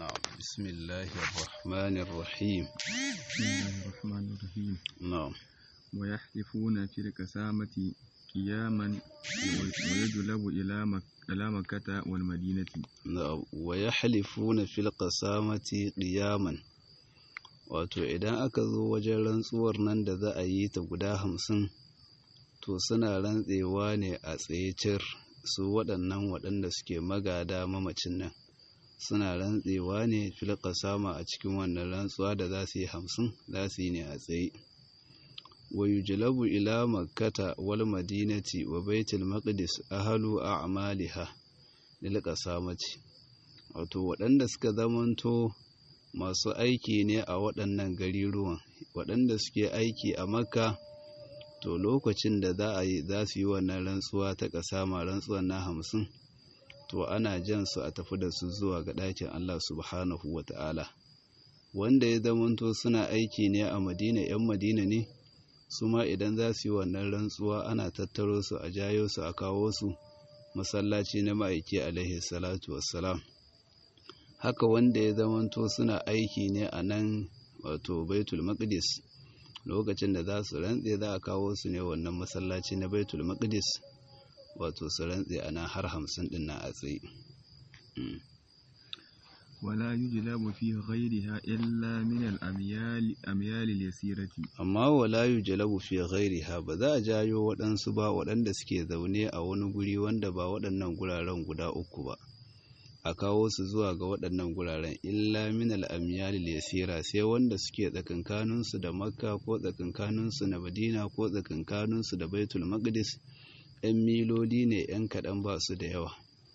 نعم بسم الله الرحمن الرحيم بسم الله الرحمن الرحيم نعم ويحلفون في القسامة قياما ويجلب إلى مك... إلى مكة والمدينة نعم ويحلفون في القسامة قياما wato idan aka zo wajen rantsuwar nan da za a yi ta guda hamsin to suna rantsewa ne a tsaye cir su waɗannan waɗanda suke magada mamacin nan suna rantsewa ne fil sama a cikin wannan rantsuwa da za su yi hamsin za su yi ne a tsaye wa yujlabu ila makkata wal madinati wa baitul maqdis ahlu a'maliha lil qasamati wato waɗanda suka zamanto masu aiki ne a waɗannan gariruwan waɗanda suke aiki a makka to lokacin da za a yi za su yi wannan rantsuwa ta ƙasama rantsuwan na hamsin to ana jan su a tafi da su zuwa ga ɗakin Allah subhanahu wa ta'ala wanda ya zamanto suna aiki ne a madina 'yan madina ne su ma idan za su yi wannan rantsuwa ana tattaro su a jayo su a kawo su masallaci na ma'aiki alaihi salatu wassalam haka wanda ya zamanto suna aiki ne a nan wato baitul maqdis lokacin da za su rantse za a kawo su ne wannan masallaci na baitul maqdis wato su rantse a nan har hamsin din na a tsaye ولا يجلب في غيرها إلا من الأميال أميال اليسيرة amma wala yujlabu fi ghairiha ba za a jayo waɗansu ba waɗanda suke zaune a wani guri wanda ba waɗannan guraren guda uku ba a kawo su zuwa ga waɗannan guraren illa min al-amyal yasira sai wanda suke tsakankaninsu da makka ko tsakankaninsu na madina ko tsakankaninsu da baitul maqdis ‘yan miloli ne ‘yan kaɗan ba su da yawa.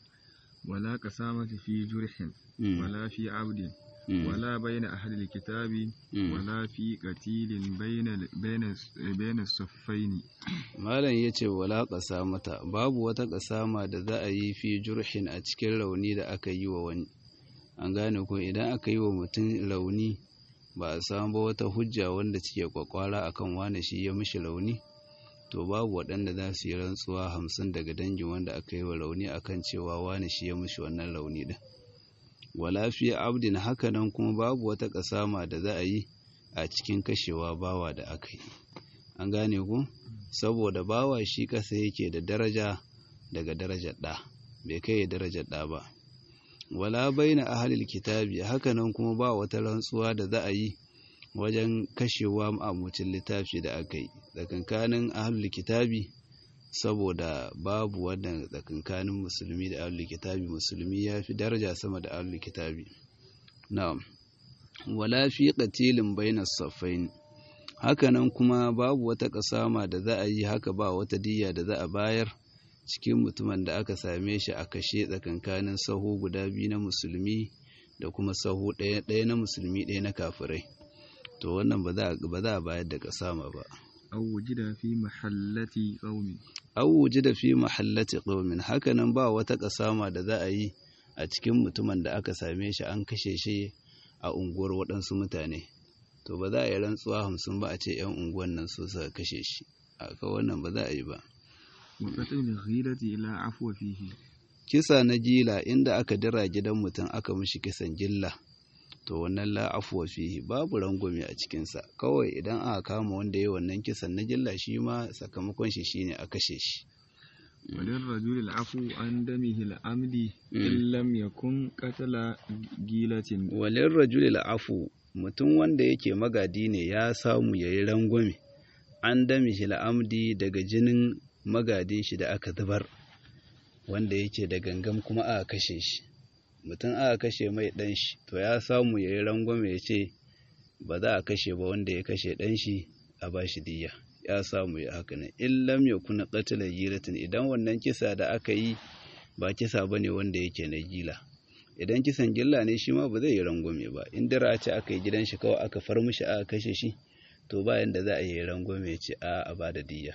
ولا قسامة في جرح Mm. ولا في عبد Mm. ولا بين أهل الكتاب Mm. ولا في قتيل بين ال- بين بين الصفين Malam ya ce wala ƙasa mata babu wata ƙasama da za a yi fi jurhin a cikin rauni da aka yi wa wani. An gane ko idan aka yi wa mutum rauni ba a samu ba wata hujja wanda cike kwakwara akan wane shi ya mishi rauni to babu waɗanda za su yi rantsuwa hamsin daga dangin wanda aka yi wa rauni akan cewa wane shi ya mishi wannan rauni din. Wala fi abdin hakanan kuma babu wata ƙasama da za a yi a cikin kashewa bawa da aka yi. An gane ku? saboda bawa shi ƙasa yake da daraja daga darajar ɗa bai kai darajar ɗa ba wala baina ahlil kitabi hakanan kuma ba wata rantsuwa da za a yi wajen kashewa ma'amucin littafi da aka yi tsakankanin ahlul kitabi saboda babu wannan tsakankanin musulmi da ahlul kitabi musulmi ya fi daraja sama da ahlul kitabi na'am wala fi qatilin bainas saffain hakanan kuma babu wata ƙasama da za a yi haka ba wata diyya da za a bayar cikin mutumin da aka same shi a kashe tsakankanin sahu guda biyu na musulmi da kuma sahu ɗaya ɗaya na musulmi ɗaya na kafirai to wannan ba za a ba za a bayar da ƙasama ba أو وجد في محلة قوم aw wujida fi mahallati qaumin hakanan ba wata ƙasama da za a yi a cikin mutumin da aka same shi an kashe shi a unguwar waɗansu mutane to ba za a yi rantsuwa hamsin ba a ce 'yan unguwan nan su suka kashe shi aka wannan ba za a yi ba وقتل الغيرة لا عفو فيه kisa na gila inda aka dira gidan mutum aka mishi kisan gilla to wannan la afwa fihi babu rangwame a cikinsa kawai idan aka kama wanda ya wannan kisan na gilla shi ma sakamakon shi shine a kashe shi وللرجل العفو عن دمه العمد إن لم يكن قتل جيلة walin rajulil afu mutum wanda yake magadi ne ya samu ya yi rangwame an dami shi la'amdi daga jinin magadin shi da aka zubar wanda yake da gangam kuma aka kashe shi mutum aka kashe mai ɗan shi to ya samu ya yi rangwame ya ce ba za a kashe ba wanda ya kashe ɗan shi a ba shi diya ya samu ya haka ne in lam ya kuna ƙatilar giratin idan wannan kisa da aka yi ba kisa ba ne wanda yake na gila idan kisan gilla ne shi ma ba zai yi rangwame ba in dira ce aka yi gidan shi kawai aka far mishi aka kashe shi to bayan da za a yi rangwame ya ce a a ba da diya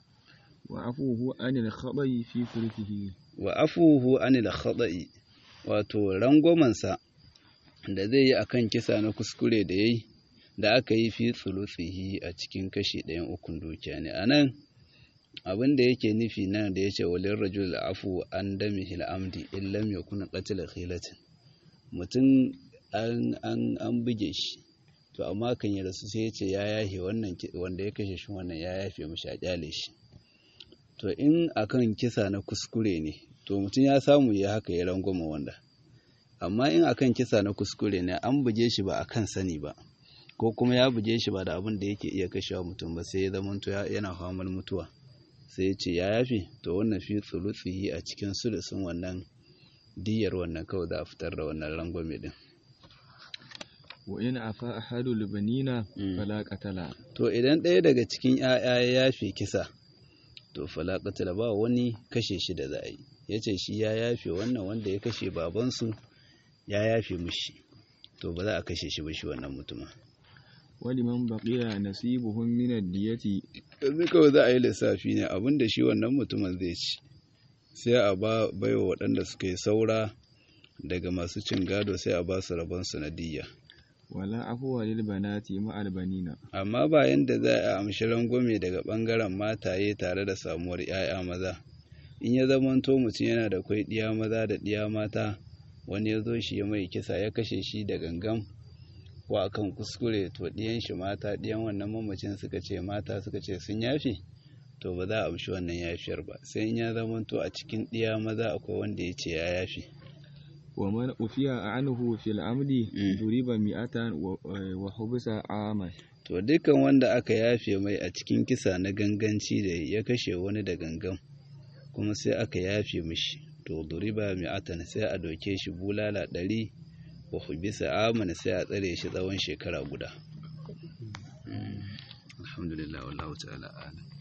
وعفوه عن الخطأ في ثلثه wa afuhu anil khata'i wato rangwamansa da zai yi akan kisa na kuskure da yayi da aka yi fi tsulutsihi a cikin kashi ɗayan ukun dukiya ne anan abin da yake nufi nan da yace walin rajul afu an damihi amdi in lam yakun qatila khilatin mutum an an an buge shi to amma kan ya rasu sai ya ce ya yafe wannan wanda ya kashe shi wannan ya yafe mishi a kyale shi to in akan kisa na kuskure ne to mutum ya samu ya haka ya rangwama wanda amma in akan kisa na kuskure ne an buge shi ba akan sani ba ko kuma ya buge shi ba da abin da yake iya kashewa mutum ba sai ya zamanto yana famar mutuwa sai ya ce ya yafe to wannan fi tsulutsihi a cikin sulusun wannan diyar wannan kawai za a fitar da wannan rangwame din wa in afa ahadul banina fala qatala to idan ɗaya daga cikin ‘ya'ya ya yafe kisa to fala qatala ba wani kashe shi da za a yi ya ce shi ya yafe wannan wanda ya kashe babansu ya yafe mushi to ba za a kashe shi ba shi wannan mutumin waliman baqiya nasibuhum min ad-diyati yanzu kawai za a yi lissafi ne abinda shi wannan mutumin zai ci sai a ba baiwa waɗanda suka yi saura daga masu cin gado sai a ba su rabon sanadiyya wala afuwa lil banati ma albanina amma bayan da za a amshi rangwame daga ɓangaren mataye tare da samuwar 'ya'ya maza in ya zamanto mutum yana da kwai ɗiya maza da ɗiya mata wani ya zo shi ya mai kisa ya kashe shi da gangan ko akan kuskure to ɗiyan shi mata ɗiyan wannan mamacin suka ce mata suka ce sun yafe to ba za a amshi wannan yafiyar ba sai in ya zamanto a cikin ɗiya maza akwai wanda ya ce ya yafe wa man ufiya anhu fil amdi duriba mi'atan wa hubisa aman to dukkan wanda aka yafe mai a cikin kisa na ganganci da ya kashe wani da gangan kuma sai aka yafe mishi to duriba mi'atan sai a doke shi bulala ɗari wa hubisa aman sai a tsare shi tsawon shekara guda alhamdulillah wallahu ta'ala alam